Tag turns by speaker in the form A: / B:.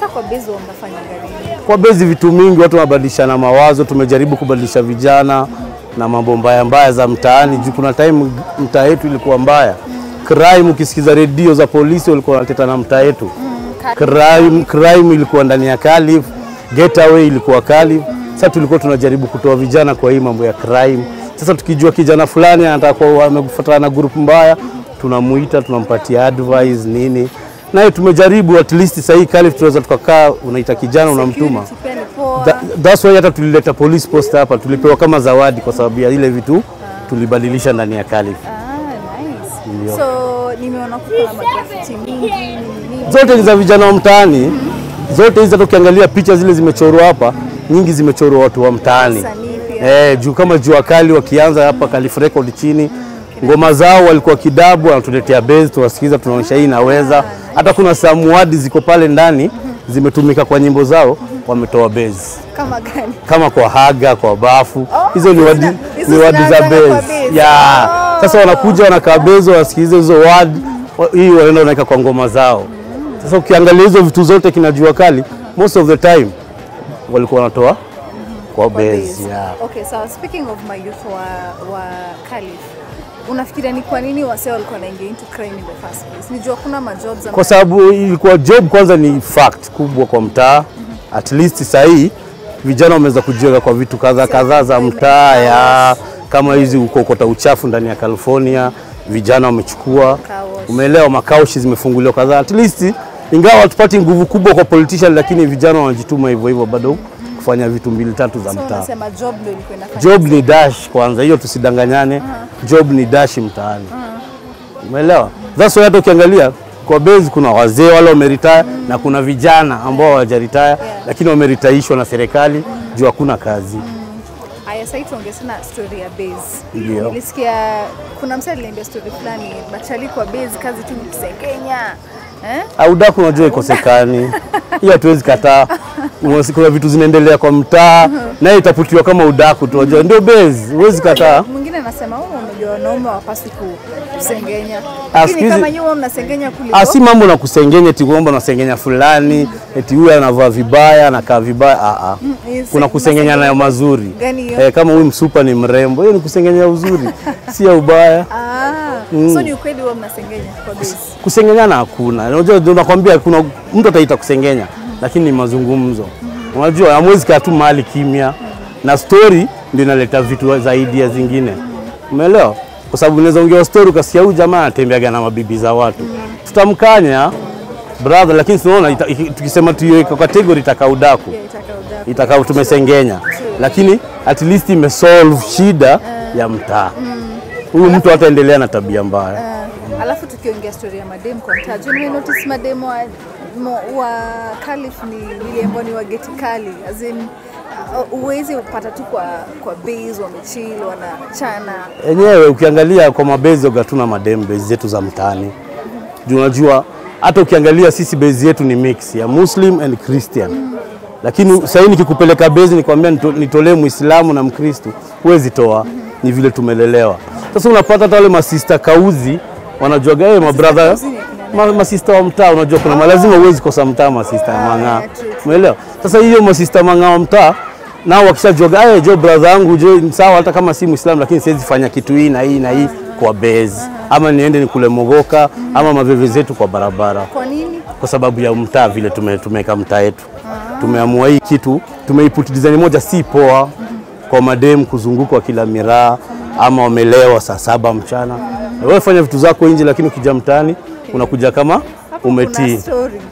A: Sasa kwa base wa mnafanya gani?
B: Kwa bezi vitu mingi, watu wanabadilishana mawazo. Tumejaribu kubadilisha vijana na mambo mbaya mbaya za mtaani, juu kuna time mtaa yetu ilikuwa mbaya. Crime, ukisikiza redio za polisi walikuwa wanateta na mtaa yetu. Crime, crime ilikuwa ndani ya Calif, getaway ilikuwa Calif. Sasa tulikuwa tunajaribu kutoa vijana kwa hii mambo ya crime. Sasa tukijua kijana fulani anataka kuwa amefuatana na group mbaya, tunamuita tunampatia advice nini, naye tumejaribu at least sasa hii Calif tunaweza tukakaa, unaita kijana unamtuma
A: Security pia ni poa.
B: Tha- That's why hata tulileta police post hapa, tulipewa kama zawadi kwa sababu ya ile vitu tulibadilisha ndani ya Calif.
A: Ah, nice.
B: Ndio.
A: So nimeona kuna magrafiti mingi nini.
B: Zote ni za vijana wa mtaani, zote hizi hata ukiangalia picha zile zimechorwa hapa, nyingi zimechorwa watu wa mtaani.
A: Wasanii pia.
B: Eh, juu kama jua kali wakianza hapa Calif Record chini, ngoma zao walikuwa kidabu, wanatuletea base, tunasikiza, tunaonyesha hii inaweza. Hata kuna samuadi ziko pale ndani zimetumika kwa nyimbo zao, wametoa base
A: Kama gani?
B: kama kwa haga kwa bafu
A: Oh,
B: hizo ni wadi,
A: hizo
B: ni wadi za
A: zinaanzanga kwa
B: base
A: base.
B: ya
A: Oh.
B: sasa wanakuja wanakaa base wasikilize hizo wadi wa- hii wanaenda wanaweka kwa ngoma zao sasa ukiangalia hizo vitu zote kinajua kali most of the time walikuwa wanatoa kwa
A: Kwa
B: base
A: base.
B: yeah.
A: Okay, so speaking of my youth wa, wa Calif, unafikiria ni kwa nini wasee walikuwa wanaingia into crime in the first place? Nijua kuna majobs
B: kwa sababu ilikuwa job kwanza ni fact kubwa kwa mtaa at least sahii vijana wameweza kujiweka kwa vitu kadhaa kadhaa za mtaa ya kama hizi ukokota uchafu ndani ya California vijana wamechukua
A: wash.
B: umeelewa makaushi zimefunguliwa kadhaa at least ingawa hatupati nguvu kubwa kwa politician lakini vijana wanajituma hivyo hivyo bado kufanya vitu mbili tatu za
A: So
B: mtaa
A: unasema job ndio ilikuwa inafanya
B: job ni dash kwanza, hiyo tusidanganyane. Job ni dash mtaani, umeelewa? That's why hata ukiangalia kwa base kuna wazee wale wameretire na kuna vijana ambao hawajaretire lakini wameritaishwa na serikali juu hakuna kazi.
A: Aya, sasa tuongee sana story ya base.
B: Ndio.
A: Nilisikia kuna msee aliniambia story fulani, machali kwa base kazi tu ni kusengenya. Eh?
B: Audaku unajua ikosekani, hiyo hatuwezi kataa. Unasi- Kuna vitu zinaendelea kwa mtaa naye itaputiwa kama udaku tu, unajua ndio base, huwezi kataa.
A: Mwingine anasema wewe unajua wanaume hawapaswi ku- kusengenya.
B: Ah,
A: Lakini
B: siku hizi-
A: kama nyinyi mnasengenya kuliko
B: Ah, si mambo na kusengenya eti kwamba unasengenya fulani eti huyu anavaa vibaya anakaa vibaya. Ah, ah.
A: yes,
B: Kuna kusengenya nayo mazuri
A: Gani hiyo?
B: eh, kama huyu msupa ni mrembo, hiyo ni kusengenya uzuri, si ya ubaya.
A: Ah, so ni ukweli huwa mnasengenya kwa base.
B: Kusengenyana hakuna, unajua ndio nakwambia, kuna mtu ataita kusengenya, lakini ni mazungumzo. Unajua hamwezi kaa tu mahali kimya, na story ndio inaleta vitu zaidi ya zingine, umeelewa? Kwa sababu unaweza ongea story ukasikia huyu jamaa anatembeaga na mabibi za watu, tutamkanya brother, lakini tunaona ita- iki- tukisema tuiweke category itakaa udaku
A: Yeah, itaka udaku.
B: itakaa tumesengenya, lakini at least imesolve shida ya mtaa. Huyu mtu hataendelea na tabia mbaya.
A: Ah, alafu tukiongea story ya madem kwa mtaa, juu nime notice madem wa, mo- wa Calif ni vile ambao ni wa geti kali as in uh, uwezi upata tu kwa kwa base wamechill wanachana
B: Enyewe ukiangalia kwa mabezi oga tuna madem bezi zetu za mtaani. Juu unajua hata ukiangalia sisi bezi yetu ni mix ya Muslim and Christian. Lakini sasa hivi nikikupeleka bezi nikwambia nito- nitolee Muislamu na Mkristo, huwezi toa. Ni vile tumelelewa. Sasa unapata hata wale masista kauzi wanajuaga wewe mabrother
A: kauzi ni akina
B: ma, masista wa mtaa unajua kuna oh. lazima huwezi kosa mtaa masista ya mang'aa.
A: yeah, true, true.
B: Umeelewa? Sasa hiyo masista mang'aa wa mtaa nao wakishajuaga eh, jo brother yangu jo sawa, hata kama si Muislamu lakini siwezi fanya kitu hii na hii na hii kwa base ama niende nikule mogoka ama maveve zetu kwa barabara,
A: kwa nini?
B: kwa sababu ya mtaa vile tume, tumeweka mtaa yetu. Tumeamua hii kitu tumeiput design moja, si poa kwa madem kuzungukwa kila miraa ama wamelewa saa saba mchana. Wewe fanya vitu zako nje, lakini ukija mtaani unakuja kama
A: Hapo kuna
B: umetii.
A: story.